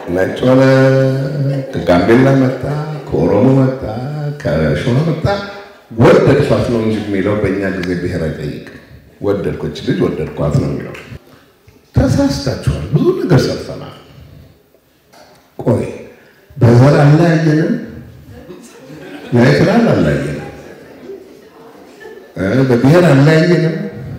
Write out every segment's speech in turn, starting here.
ነጭ ሆነ፣ ከጋምቤላ መጣ፣ ከኦሮሞ መጣ፣ ከሸዋ መጣ፣ ወደድኳት ነው እንጂ የሚለው በእኛ ጊዜ ብሔር አይጠይቅም። ወደድኮች ልጅ ወደድኳት ነው የሚለው። ተሳስታችኋል። ብዙ ነገር ሰርተናል። ቆይ በዘር አለያየንም፣ ናይትራል አለያየንም፣ በብሔር አለያየንም፣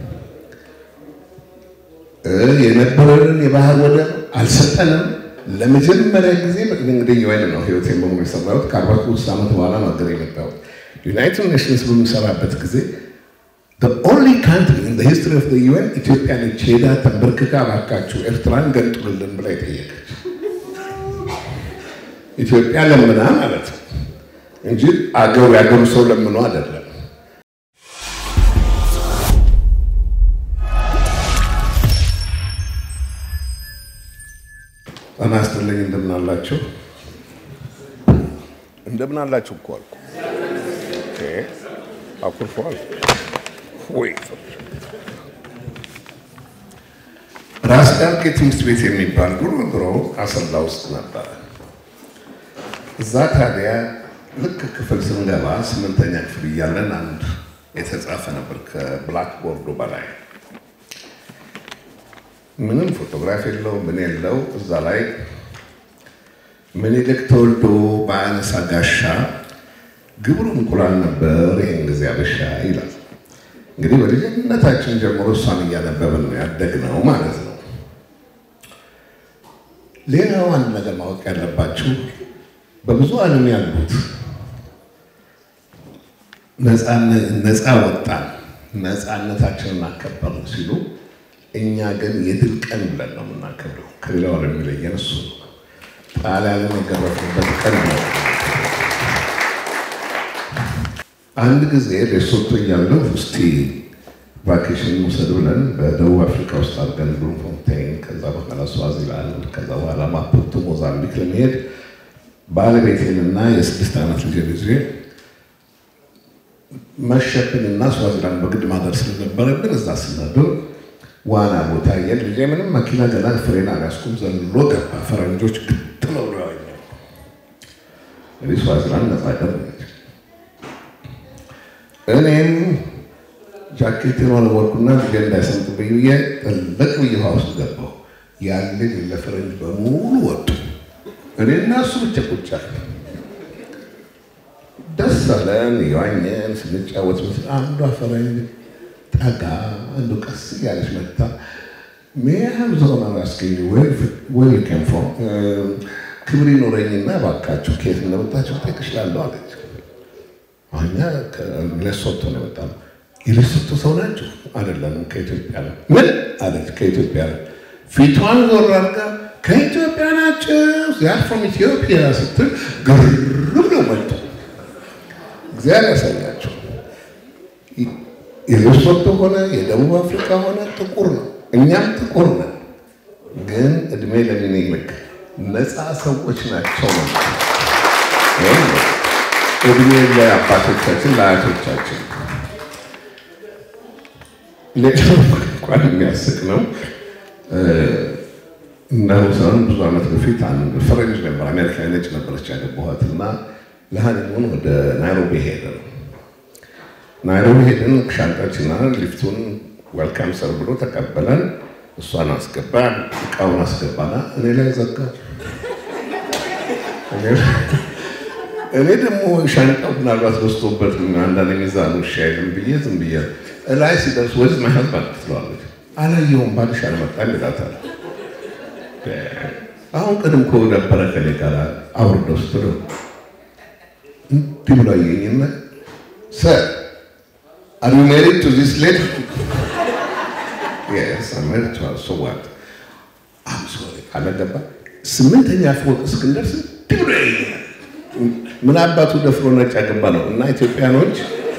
የነበረንን የባህር ወደብ አልሰጠንም። ለመጀመሪያ ጊዜ እንግዲህ ዩኤን ነው ህይወቴን በሙሉ የሰራሁት ከአርባ ሶስት ዓመት በኋላ ነው ሀገር የመጣሁት። ዩናይትድ ኔሽንስ በምሰራበት ጊዜ ኦንሊ ካንትሪ ኢን ሂስትሪ ኦፍ ዩኤን ኢትዮጵያ ነች ሄዳ ተንበርክካ እባካችሁ ኤርትራን ገንጥሉልን ብላ የጠየቀች ኢትዮጵያ ለምና ማለት ነው እንጂ አገሩ ያገሩ ሰው ለምኖ አይደለም። ጤና ይስጥልኝ። እንደምን አላችሁ? እንደምን አላችሁ እኮ አልኩ። ኦኬ አኩርፈዋል ወይ? ራስ ዳርጌ ትምህርት ቤት የሚባል ድሮ ድሮ አሰላ ውስጥ ነበረ። እዛ ታዲያ ልክ ክፍል ስንገባ ስምንተኛ ክፍል እያለን አንድ የተጻፈ ነበር ከብላክቦርዱ በላይ ምንም ፎቶግራፍ የለው ምን የለው። እዛ ላይ ምኒልክ ተወልዶ በአነሳ ጋሻ ግብሩ እንቁላል ነበር ይህን ጊዜ አበሻ ይላል። እንግዲህ በልጅነታችን ጀምሮ እሷን እያነበብን ነው ያደግነው ማለት ነው። ሌላው አንድ ነገር ማወቅ ያለባችሁ በብዙ ዓለም ያሉት ነፃ ወጣን፣ ነፃነታችንን አከበርን ሲሉ እኛ ግን የድል ቀን ብለን ነው የምናከብረው። ከሌላው ዓለም የሚለየን እሱ ነው። ጣሊያንን የገረፉበት ቀን ነው። አንድ ጊዜ ሌሶቶ እያለሁ እስቲ ቫኬሽን ውሰድ ብለን በደቡብ አፍሪካ ውስጥ አድርገን ብሉምፎንቴን፣ ከዛ በኋላ ስዋዚላንድ፣ ከዛ በኋላ ማፑቶ ሞዛምቢክ ለመሄድ ባለቤቴንና የስድስት ዓመት ልጅ ጊዜ መሸብንና ስዋዚላንድ በግድ ማደር ስለነበረብን እዛ ስናድር ዋና ቦታ የል ልጄ ምንም መኪና ገና ፍሬን አልያዝኩም ዘሎ ገባ። ፈረንጆች ግጥም ብሎ ያወኛል። እንግዲህ ስዋዚላንድ ነጻ አደረገች። እኔም ጃኬቴን ወለወልኩና ልጄ እንዳይሰምጥብኝ ብዬ ጥልቅ ብዬ ውሃ ውስጥ ገባሁ። ያን ልጅ ለፈረንጅ በሙሉ ወጡ። እኔና እሱ ብቻ ቁጭ አልን። ደስ አለን፣ የዋኘን ስንጫወት ምስል አንዷ ፈረንጅ ጠጋ አንዱ ቀስ እያለች መጣ። ሜያም ዘሆናዊ አስገኝ ወይ ከንፎ ክብር ይኖረኝና እባካችሁ ከየት እንደመጣችሁ ጠይቅሻለሁ አለች። እኛ ሌሶቶ ነው የመጣነው። የሌሶቶ ሰው ናቸው? አይደለንም፣ ከኢትዮጵያ ነው። ምን አለች? ከኢትዮጵያ ነው። ፊቷን ዞር አድርጋ ከኢትዮጵያ ናቸው ዚያር ፍሮም ኢትዮጵያ ስትል ግር ብለው መጡ። እግዚአብሔር ያሳያቸው። የሌሶቶ ሆነ የደቡብ አፍሪካ ሆነ ጥቁር ነው። እኛም ጥቁር ነን፣ ግን እድሜ ለሚኒልክ ነፃ ሰዎች ናቸው ነው እድሜ ለአባቶቻችን ለአያቶቻችን። ሌላው እንኳን የሚያስቅ ነው። እንዳሁሰን ብዙ ዓመት በፊት አንድ ፈረንጅ ነበር፣ አሜሪካ ነጭ ነበረች ያገባኋት እና ለሀኒሙን ወደ ናይሮቢ ሄደ ነው ናይሮቢ ሄድን። ሻንጣችንና ሊፍቱን ዌልካም ሰር ብሎ ተቀበለን። እሷን አስገባ፣ እቃውን አስገባና እኔ ላይ ዘጋ። እኔ ደግሞ ሻንጣው ምናልባት በስቶበት አንዳንድ ሚዛኑ ሻይልም ብዬ ዝም ብዬ እላይ ሲደርስ ወዝ ማይሀዝ ባንክ ትለዋለች። አላየሁም ባልሽ አልመጣም ይላታል። አሁን ቅድም እኮ ነበረ ከኔ ጋር አውርደው ስትለው እንዲህ ብሎ አየኝና ሰር Are you married to this lady? yes, I'm married to her. So what? I'm sorry. አለገባ ስምንተኛ ፎቅ እስክንደርስ ድብረ ምን አባቱ ደፍሮ ነጭ ያገባ ነው እና ኢትዮጵያኖች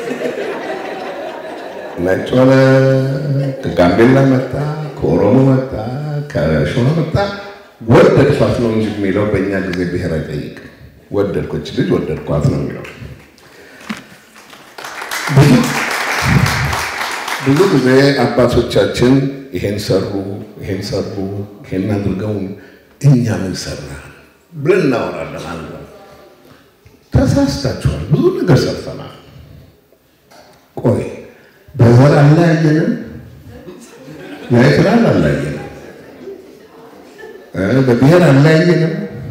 ነጭ ሆነ፣ ከጋምቤላ መጣ፣ ከኦሮሞ መጣ፣ ከሸዋ መጣ፣ ወደድኳት ነው እንጂ የሚለው በእኛ ጊዜ ብሔር አይጠይቅም። ወደድኮች ልጅ ወደድኳት ነው የሚለው ብዙ ጊዜ አባቶቻችን ይሄን ሰሩ፣ ይሄን ሰሩ፣ ይሄን አድርገው እኛ ምን ሰራ ብለን እናወራለን። አንዱ ተሳስታችኋል፣ ብዙ ነገር ሰርተናል። ቆይ በዘር አለያየንም፣ የኤርትራን አለያየንም፣ በብሔር አለያየንም፣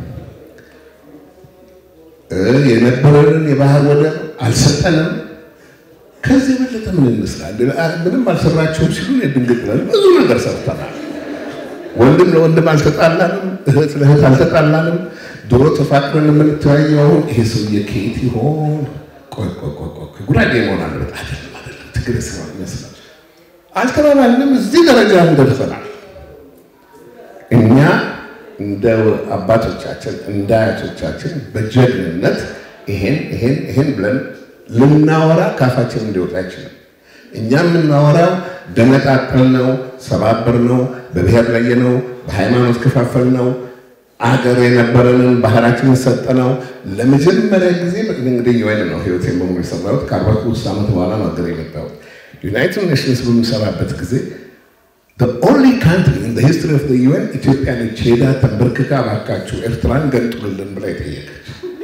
የነበረንን የባህር ወደብ አልሰጠንም። ከዚህ የበለጠ ምን እንስራለን? ምንም አልሰራችሁም ሲሉ ድንግጥ ብለን ብዙ ነገር ሰርተናል። ወንድም ለወንድም አልተጣላንም፣ እህት ለእህት አልተጣላንም። ድሮ ተፋቅረን የምንተያየው አሁን ይሄ ሰውዬ ከየት ይሆን? ቆይ ቆይ ቆይ ቆይ ጉራጌ መሆን አለበት አይደለም፣ አይደለም ትግሬ ስራ ይመስላል። አልተባባልንም። እዚህ ደረጃ እንደርሰናል። እኛ እንደ አባቶቻችን እንደ አያቶቻችን በጀግንነት ይሄን ይሄን ይሄን ብለን ልናወራ ካፋችን እንዲወጣ አይችልም። እኛ የምናወራው ደነጣጠል ነው፣ ሰባበር ነው፣ በብሔር ላይ ነው፣ በሃይማኖት ከፋፈል ነው፣ አገር የነበረንን ባህላችንን ሰጠ ነው። ለመጀመሪያ ጊዜ እንግዲህ የወይን ነው ህይወት በሙሉ የሰራሁት ከአርባ ሶስት ዓመት በኋላ ነው ሀገር የመጣሁት። ዩናይትድ ኔሽንስ በምሰራበት ጊዜ ኦንሊ ካንትሪ ኢን ሂስትሪ ኦፍ ዩኤን ኢትዮጵያ ነች ሄዳ ተንበርክካ እባካችሁ ኤርትራን ገንጥሉልን ብላ የጠየቀች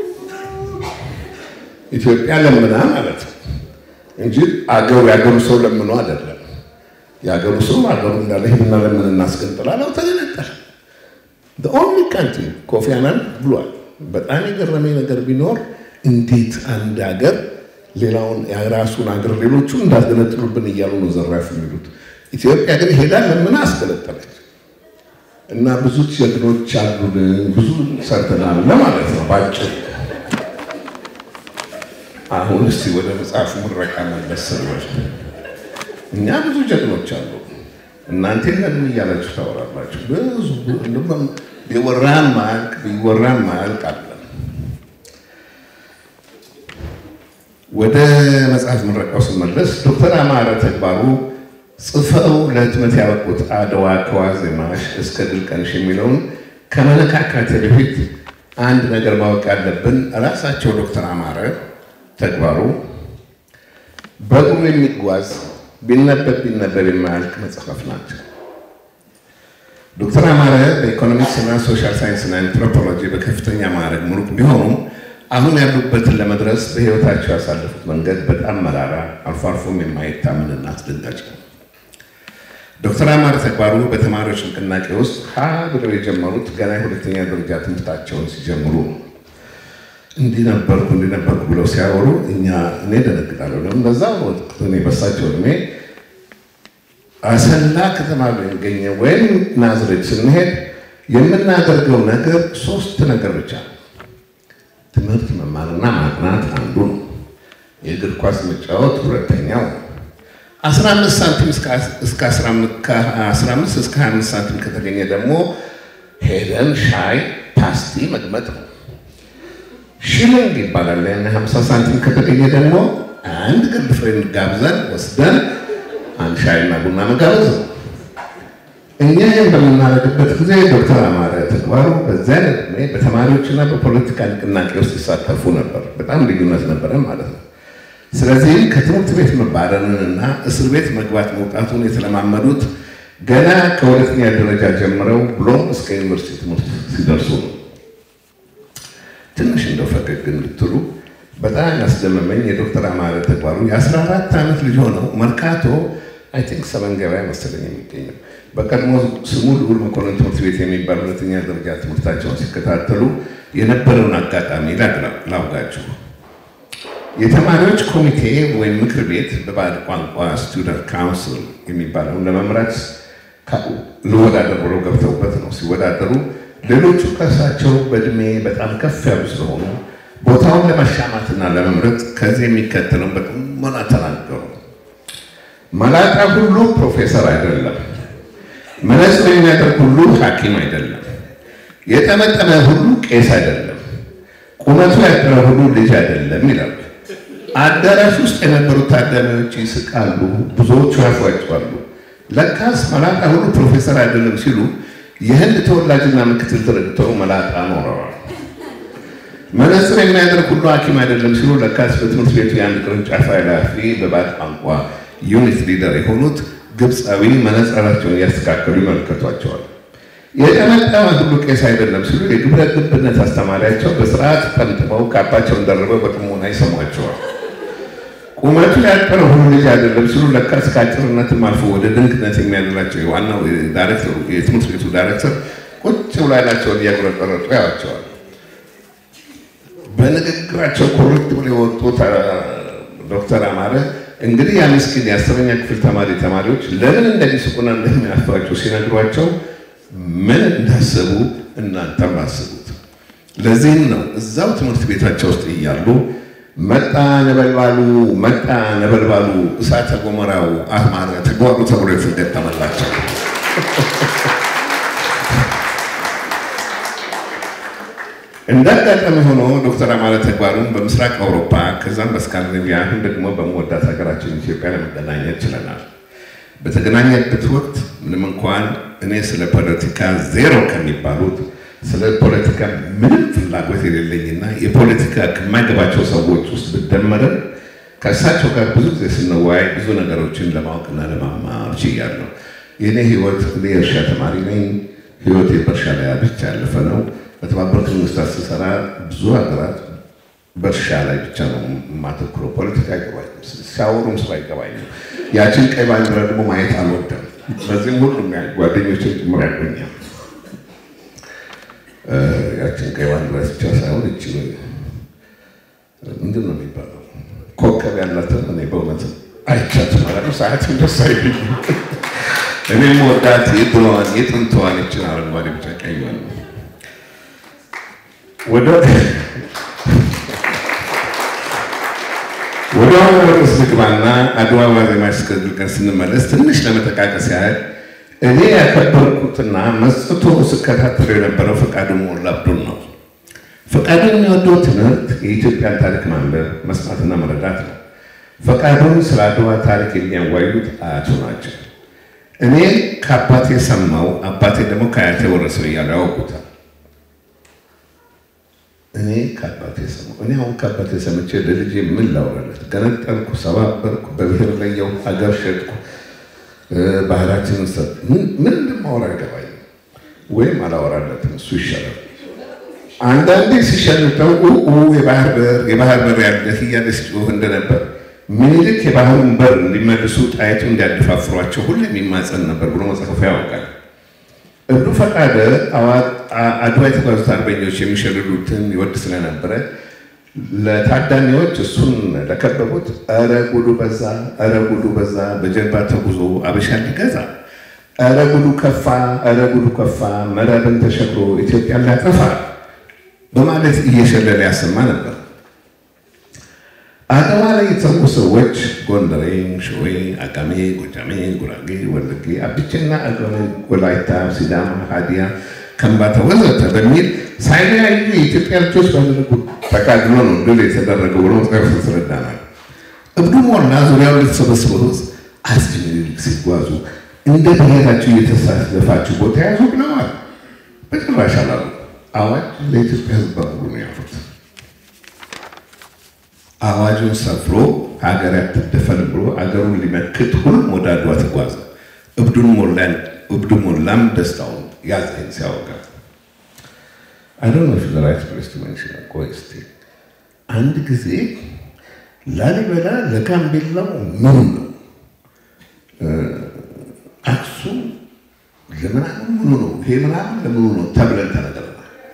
ኢትዮጵያ ለምና ማለት ነው እንጂ አገሩ የአገሩ ሰው ለምኖ አይደለም። የአገሩ ሰው አገሩ እንዳለ ሄድና ለምን እናስገንጥላለው ተገነጠለ። ኦንሊ ካንትሪ ኮፊ አናን ብሏል። በጣም የገረመኝ ነገር ቢኖር እንዴት አንድ ሀገር ሌላውን የራሱን ሀገር ሌሎቹ እንዳስገነጥሉብን እያሉ ነው ዘራፍ የሚሉት። ኢትዮጵያ ግን ሄዳ ለምን አስገነጠለች። እና ብዙ ጀግኖች አሉን፣ ብዙ ሰርተናል ለማለት ነው ባጭሩ። አሁን እስቲ ወደ መጽሐፉ ምረቃ መለስ ስንል እኛ ብዙ ጀግኖች አሉ። እናንተ ለምን እያላችሁ ታወራላችሁ? ብዙ ቢወራን ማያልቅ ቢወራን ማያልቅ አለ። ወደ መጽሐፍ ምረቃው ስመለስ ዶክተር አማረ ተግባሩ ጽፈው ለህትመት ያበቁት አድዋ ከዋዜማሽ እስከ ድል ቀንሽ የሚለውን ከመነካካቴ በፊት አንድ ነገር ማወቅ ያለብን ራሳቸው ዶክተር አማረ ተግባሩ በእግሩ የሚጓዝ ቢነበብ ቢነበብ የማያልቅ መጽሐፍ ናቸው። ዶክተር አማረ በኢኮኖሚክስ እና ሶሻል ሳይንስ እና አንትሮፖሎጂ በከፍተኛ ማዕረግ ምሩቅ ቢሆኑም አሁን ያሉበትን ለመድረስ በህይወታቸው ያሳለፉት መንገድ በጣም መራራ፣ አልፎ አልፎም የማይታመንና አስደንጋጭ ነው። ዶክተር አማረ ተግባሩ በተማሪዎች ንቅናቄ ውስጥ ሀ ብለው የጀመሩት ገና የሁለተኛ ደረጃ ትምህርታቸውን ሲጀምሩ ነው። እንዲህ ነበርኩ እንዲህ ነበርኩ ብለው ሲያወሩ እኛ እኔ ደነግጣለሁ። ለምን በዛ ወቅት እኔ በሳቸው እድሜ አሰላ ከተማ የሚገኘ ወይም ናዝሬት ስንሄድ የምናደርገው ነገር ሶስት ነገር ብቻ ነው። ትምህርት መማርና ማጥናት አንዱ ነው። የእግር ኳስ መጫወት ሁለተኛው ነው። 15 ሳንቲም እስከ 15 እስከ 25 ሳንቲም ከተገኘ ደግሞ ሄደን ሻይ ፓስቲ መግመጥ ነው። ሽልንግ ይባላል። ያን 50 ሳንቲም ከተገኘ ደግሞ አንድ ግርድ ፍሬንድ ጋብዘን ወስደን አንድ ሻይና ቡና መጋበዝ ነው። እኛ ይህን በምናደርግበት ጊዜ ዶክተር አማረ ተግባሩ በዚያን ዕድሜ በተማሪዎችና በፖለቲካ ንቅናቄ ውስጥ ይሳተፉ ነበር። በጣም ልዩነት ነበረ ማለት ነው። ስለዚህ ከትምህርት ቤት መባረርንና እስር ቤት መግባት መውጣቱን የተለማመዱት ገና ከሁለተኛ ደረጃ ጀምረው ብሎም እስከ ዩኒቨርሲቲ ትምህርት ሲደርሱ ነው። ትንሽ እንደው ፈገግ እንድትሉ በጣም ያስደመመኝ የዶክተር አማረ ተግባሩ የ14 ዓመት ልጅ ሆነው መርካቶ አይ ቲንክ ሰመን ገበያ መሰለኝ የሚገኘው በቀድሞ ስሙ ልዑል መኮንን ትምህርት ቤት የሚባል ሁለተኛ ደረጃ ትምህርታቸውን ሲከታተሉ የነበረውን አጋጣሚ ላውጋችሁ። የተማሪዎች ኮሚቴ ወይም ምክር ቤት በባዕድ ቋንቋ ስቱደንት ካውንስል የሚባለውን ለመምራት ልወዳደር ብለው ገብተውበት ነው። ሲወዳደሩ ሌሎቹ ከእሳቸው በእድሜ በጣም ከፍ ያሉ ስለሆኑ ቦታውን ለመሻማትና ለመምረጥ ከዚህ የሚከተለውን በጥሞና ተናገሩ። መላጣ ሁሉ ፕሮፌሰር አይደለም። መነጽር የሚያደርግ ሁሉ ሐኪም አይደለም። የጠመጠመ ሁሉ ቄስ አይደለም። ቁመቱ ያጠረ ሁሉ ልጅ አይደለም ይላሉ። አዳራሽ ውስጥ የነበሩት ታዳሚዎች ይስቃሉ፣ ብዙዎቹ ያፏጫሉ። ለካስ መላጣ ሁሉ ፕሮፌሰር አይደለም ሲሉ የህንድ ተወላጅና ምክትል ዲሬክተሩ መላጣ ኖረዋል። መነጽር የሚያደርግ ሁሉ ሐኪም አይደለም ሲሉ ለካስ በትምህርት ቤቱ የአንድ ቅርንጫፍ ኃላፊ በባዕድ ቋንቋ ዩኒት ሊደር የሆኑት ግብፃዊ መነጽራቸውን እያስተካከሉ ይመለከቷቸዋል። የጠመጠመ ሁሉ ቄስ አይደለም ሲሉ የግብረ ገብነት አስተማሪያቸው በስርዓት ጠምጥመው ካባቸውን ደርበው በጥሞና ይሰሟቸዋል። ቁመቱ ያጠረ ሁሉ ልጅ አይደለም ሲሉ ለካ እስከ አጭርነትም አልፎ ወደ ድንቅነት የሚያደላቸው ዋናው ዳይሬክተሩ የትምህርት ቤቱ ዳይሬክተር ቁጭ ብሎ አይናቸውን እያጉረጠረጡ ያዋቸዋል። በንግግራቸው ኮረክት ብሎ የወጡት ዶክተር አማረ እንግዲህ ያ ምስኪን የአስረኛ ክፍል ተማሪ ተማሪዎች ለምን እንደሚስቁና እንደሚያስተዋቸው ሲነግሯቸው ምን እንዳሰቡ እናንተም አስቡት። ለዚህም ነው እዛው ትምህርት ቤታቸው ውስጥ እያሉ መጣ ነበልባሉ መጣ ነበልባሉ እሳተ ገሞራው አማረ ተግባሩ ተብሎ የተገጠመላቸው። እንደ አጋጣሚ ሆኖ ዶክተር አማረ ተግባሩን በምስራቅ አውሮፓ ከዛም በስካንዲኔቪያ አሁን ደግሞ በመወዳት ሀገራችን ኢትዮጵያ ለመገናኘት ችለናል። በተገናኘበት ወቅት ምንም እንኳን እኔ ስለ ፖለቲካ ዜሮ ከሚባሉት ስለ ፖለቲካ ምንም ፍላጎት የሌለኝና የፖለቲካ ከማይገባቸው ሰዎች ውስጥ ብደመረን ከእሳቸው ጋር ብዙ ጊዜ ስንወያይ ብዙ ነገሮችን ለማወቅና ለማማር ችያለሁ። የእኔ ህይወት እኔ የእርሻ ተማሪ ነኝ። ህይወት በእርሻ ላይ ብቻ ያለፈ ነው። በተባበሩት መንግስታት ስሰራ ብዙ ሀገራት በእርሻ ላይ ብቻ ነው የማተኩረው። ፖለቲካ አይገባኝም፣ ሲያወሩም ሰው አይገባኝም። ያችን ቀይ ባንዲራ ደግሞ ማየት አልወደም። በዚህም ሁሉም ጓደኞችን ጭምር ያገኛል። ያችን ቀይ ባንዲራ ብቻ ሳይሆን እቺ ምንድን ነው የሚባለው ኮከብ ያላትን እኔ በእውነት አይቻት ማለት ነው። ሰዓትም ደስ አይልኝ። እኔም ወዳት የድሮዋን የጥንትዋን ይችን አረንጓዴ ብቻ ቀይዋን ወደ ወደ ዋና ርዕስ ልግባና አድዋ ዋዜማ እስከድርገን ስንመለስ ትንሽ ለመጠቃቀስ ያህል እኔ ያከበርኩትና መስጥቶ ስከታተሉ የነበረው ፈቃዱ ሞላ አብዱን ነው። ፈቃዱ የሚወደው ትምህርት የኢትዮጵያን ታሪክ ማንበብ መስማትና መረዳት ነው። ፈቃዱን ስለ አድዋ ታሪክ የሚያዋዩት አያቱ ናቸው። እኔ ከአባቴ ሰማው፣ አባቴ ደግሞ ከአያቴ ወረሰው እያሉ ያወቁታል። እኔ ከአባቴ ሰማሁ። እኔ አሁን ከአባቴ ሰምቼ ለልጄ ምን ላውራለት? ገነጠልኩ፣ ሰባበርኩ፣ በብሔር ለየው፣ አገር ሸጥኩ፣ ባህላችንን ሰጥ ምን እንደማወራ አይገባኝም፣ ወይም አላወራለትም። እሱ ይሻላል። አንዳንዴ ሲሸንተው የባህር በር የባህር በር ያለህ እያለ ሲጮህ እንደነበር ምኒልክ የባህሩን በር እንዲመልሱ ጣይቱ እንዲያደፋፍሯቸው ሁሉ የሚማጸን ነበር ብሎ መጽሐፉ ያውቃል። እብዱ ፈቃደ አድዋ የተጓዙት አርበኞች የሚሸልሉትን ይወድ ስለነበረ ለታዳሚዎች እሱን ለከበቡት ኧረ ጉዱ በዛ፣ ኧረ ጉዱ በዛ፣ በጀልባ ተጉዞ አበሻ ሊገዛ፣ ኧረ ጉዱ ከፋ፣ ኧረ ጉዱ ከፋ፣ መረብን ተሸግሮ ኢትዮጵያን ሊያጠፋ በማለት እየሸለለ ያሰማ ነበር። አድዋ ላይ የተሰዉ ሰዎች ጎንደሬ፣ ሸዌ፣ አጋሜ፣ ጎጃሜ፣ ጉራጌ፣ ወለጌ፣ አብቼና አገሜ፣ ወላይታ፣ ሲዳማ፣ ሀዲያ፣ ከምባታ ወዘተ በሚል ሳይለያዩ የኢትዮጵያ ልጆች ባደረጉት ተጋድሎ ነው ድል የተደረገው ብሎ መጽሐፍ ያስረዳናል። እብዱ ሞላ ዙሪያውን ለተሰበሰበው ሕዝብ አፄ ምኒልክ ሲጓዙ እንደ ብሔራችሁ እየተሳለፋችሁ ቦታ ያዙ ብለዋል። በጭራሽ አላሉ። አዋጅ ለኢትዮጵያ ሕዝብ በሙሉ ነው ያሉት። አዋጁን ሰፍሮ ሀገር ያትደፈር ብሎ አገሩን ሊመክት ሁሉም ወደ አድዋ ተጓዘ። እብዱ ሞላም ደስታውን ያዘኝ ሲያወጋ አይዶን ፊ ራይት ፕሌስ ቱ ሜንሽን ቆይ እስኪ አንድ ጊዜ ላሊበላ ለጋምቤላው ምኑ ነው፣ አክሱም ለምናምን ምኑ ነው፣ ይሄ ምናምን ለምኑ ነው ተብለን ተነግረናል።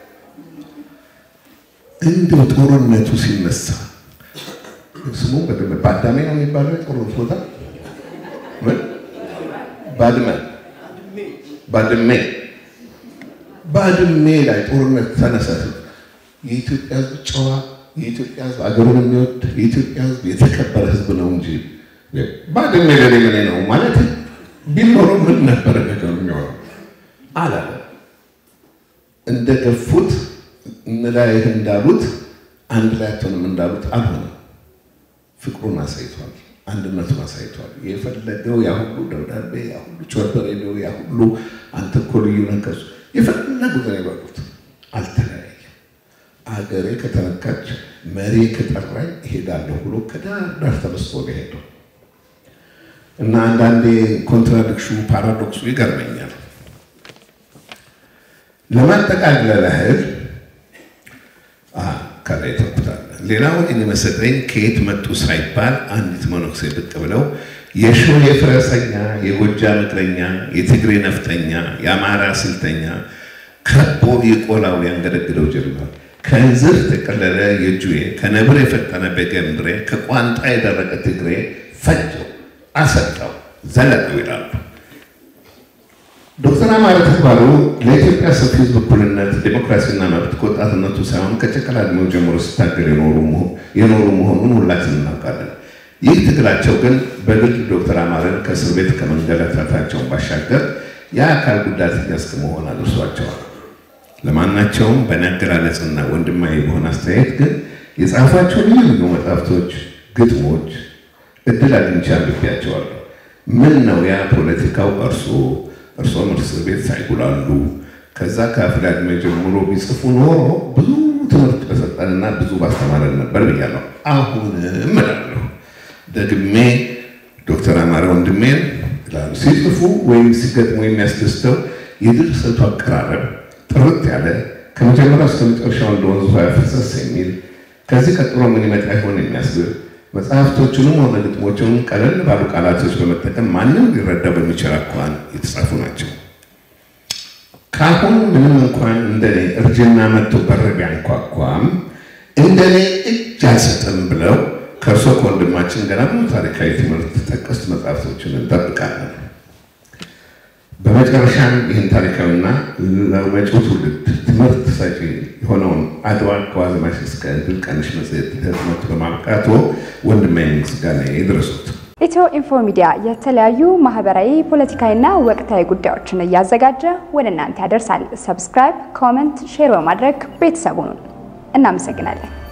እንደው ጦርነቱ ሲነሳ ስሙ በደንብ ባዳሜ ነው የሚባለው የጦርነት ቦታ ባድመ ባድሜ ባድሜ ላይ ጦርነት ተነሰተ። የኢትዮጵያ ሕዝብ ጨዋ፣ የኢትዮጵያ ሕዝብ አገሩን የሚወድ የኢትዮጵያ ሕዝብ የተከበረ ሕዝብ ነው እንጂ ባድሜ ለኔ ምን ነው ማለት ቢኖረው ምን ነበረ ነገሩ የሚሆነው አላለ። እንደገፉት እንላይህ እንዳሉት አንድ ላይ አትሆንም እንዳሉት አልሆነም። ፍቅሩን አሳይቷል። አንድነቱን አሳይቷል። የፈለገው ያ ሁሉ ደብዳቤ፣ ያ ሁሉ ቸበሬ ነው፣ ያ ሁሉ አንተ እኮ ልዩ ነገሱ የፈለጉት ነው የበሉት። አልተለያየም። አገሬ ከተነካች መሪ ከጠራኝ እሄዳለሁ ብሎ ከዳር ዳር ተነስቶ ነው የሄደው እና አንዳንዴ ኮንትራዲክሽኑ ፓራዶክሱ ይገርመኛል። ለማጠቃለል ያህል ከላይ ተኩታለ። ሌላውን የሚመሰጠኝ ከየት መጡ ሳይባል አንዲት መነኩሴ ብቅ ብለው የሾሌ ፈረሰኛ፣ የጎጃም እግረኛ፣ የትግሬ ነፍጠኛ፣ የአማራ ስልተኛ ከቦ የቆላው ያንገደግደው ጀመር። ከእንዝር የቀለለ የጁዌ ከነብር የፈጠነ በገምድሬ ከቋንጣ የደረቀ ትግሬ ፈጀው፣ አሰጠው፣ ዘለቀው ይላሉ። ዶክተር አማረ ተግባሩ ለኢትዮጵያ ሰፊ ሕዝብ እኩልነት፣ ዴሞክራሲና መብት ከወጣትነቱ ሳይሆን ከጨቅላ ዕድሜው ጀምሮ ሲታገል የኖሩ መሆኑን ሁላችን እናውቃለን። ይህ ትግላቸው ግን በግል ዶክተር አማረን ከእስር ቤት ከመንገላታታቸውን ባሻገር የአካል ጉዳተኛ እስከ መሆን አድርሷቸዋል። ለማናቸውም በአገላለጽና ወንድማዊ በሆነ አስተያየት ግን የጻፏቸው ልዩ ልዩ መጽሐፍቶች፣ ግጥሞች እድል አግኝቼ አንብቤያቸዋለሁ። ምን ነው ያ ፖለቲካው እርሶ እርሶም እስር ቤት ሳይጉላሉ ከዛ ከአፍላ ዕድሜ ጀምሮ ቢጽፉ ኖሮ ብዙ ትምህርት በሰጠንና ብዙ ባስተማረን ነበር ብያለሁ። አሁንም እላለሁ ደግሜ ዶክተር አማረ ወንድሜን ይላሉ ሲጽፉ ወይም ሲገጥሙ የሚያስደስተው የድርሰቱ አቀራረብ ጥርት ያለ ከመጀመሪያው እስከ መጨረሻው እንደ ወንዙ ያፈሰስ የሚል ከዚህ ቀጥሎ ምን ይመጣ ይሆን የሚያስብል መጽሐፍቶቹንም ሆነ ግጥሞቹንም ቀለል ባሉ ቃላቶች በመጠቀም ማንም ሊረዳ በሚችል አኳኋን የተጻፉ ናቸው። ካሁን ምንም እንኳን እንደኔ እርጅና መጥቶ በር ቢያንኳኳም እንደኔ እጅ አልሰጥም ብለው ከእርሶ ከወንድማችን ገና ብዙ ታሪካዊ ትምህርት ጠቀስ መጽሐፍቶችን እንጠብቃለን። በመጨረሻም ይህን ታሪካዊና ለመጪው ትውልድ ትምህርት ሰጪ የሆነውን አድዋ ከዋዜማሽ እስከ ድል ቀንሽ መጽሔት ህትመት በማብቃቱ ወንድማዊ ምስጋና ይድረሱት። ኢትዮ ኢንፎ ሚዲያ የተለያዩ ማህበራዊ፣ ፖለቲካዊና ወቅታዊ ጉዳዮችን እያዘጋጀ ወደ እናንተ ያደርሳል። ሰብስክራይብ፣ ኮመንት፣ ሼር በማድረግ ቤተሰቡን እናመሰግናለን።